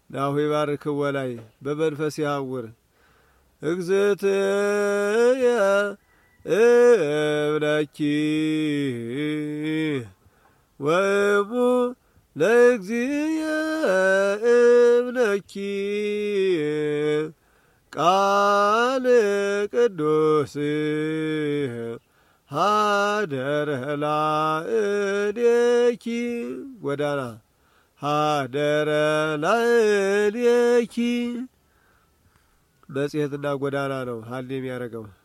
ናሁ ይባርክዎ ላይ በመንፈስ ያውር እግዝእትየ እብለኪ ወእሙ ለእግዚእየ እብለኪ ቃል ቅዱስ ሀደረ ላእሌኪ ጎዳና ሀደረ ላእሌኪ መጽሔትና ጎዳና ነው ሀል የሚያደርገው